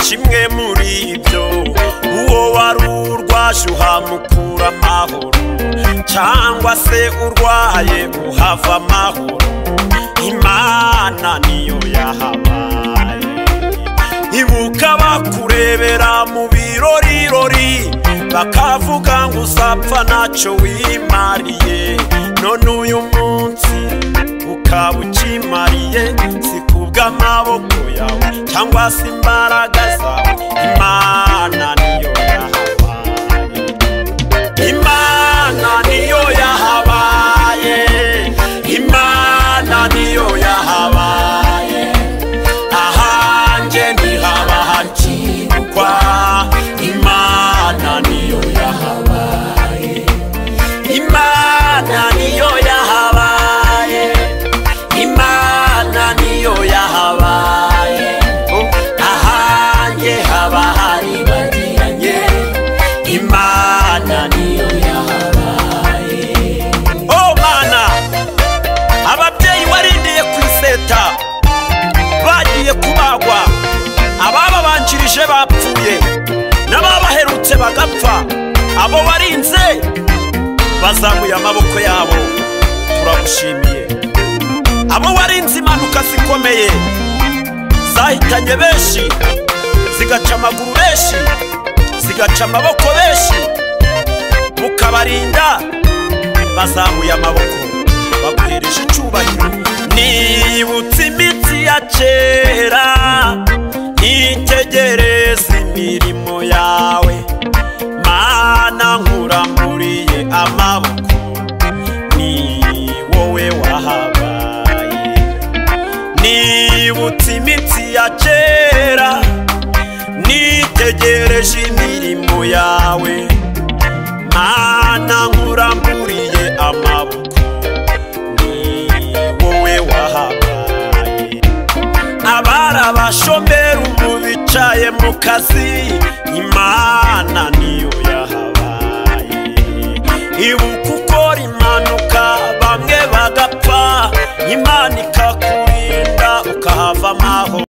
kimwe muri ibyo uwo wari urwaje uhamukura amahoro cyangwa se urwaye uhava amahoro imana niyo yahabaye ibuka bakurebera mu birorirori bakavuga ngo uzapfa ntacyo wimariye none uyu munsi ukaba ukimariye si kubw'amaboko yawe cyangwa se imbaraga zawe imana niyo yahabaye imana niyo yahabaye imana niyo yahabaye ahanjye ntihaba hakirwa imana niyo yahabaye imana niyo yahabaye imana niyo yahabaye ahanjye haba hari bagiranye imana niyo yahabaye oh mana ababyeyi warindiye ku iseta bagiye kubagwa abababanjirije bapfuye n'ababaherutse bagapfa abo warinze bazamuye amaboko yabo turagushimiye abo warinze impanuka zikomeye zahitanye benshi zigaca amaguru benshi zigaca amaboko benshi mukabarinda bazamuye amaboko baguhereje icyubahiro nibutse imitsi ya kera nitegereza imirimo yawe mana nkuramuriye amaboko ni wowe wahabaye nibutse imitsi ya kera nitegereje imirimo yawe mana nkuramuriye amaboko ni wowe wahabaye abari abashomeri ubu bicaye mu kazi imana niyo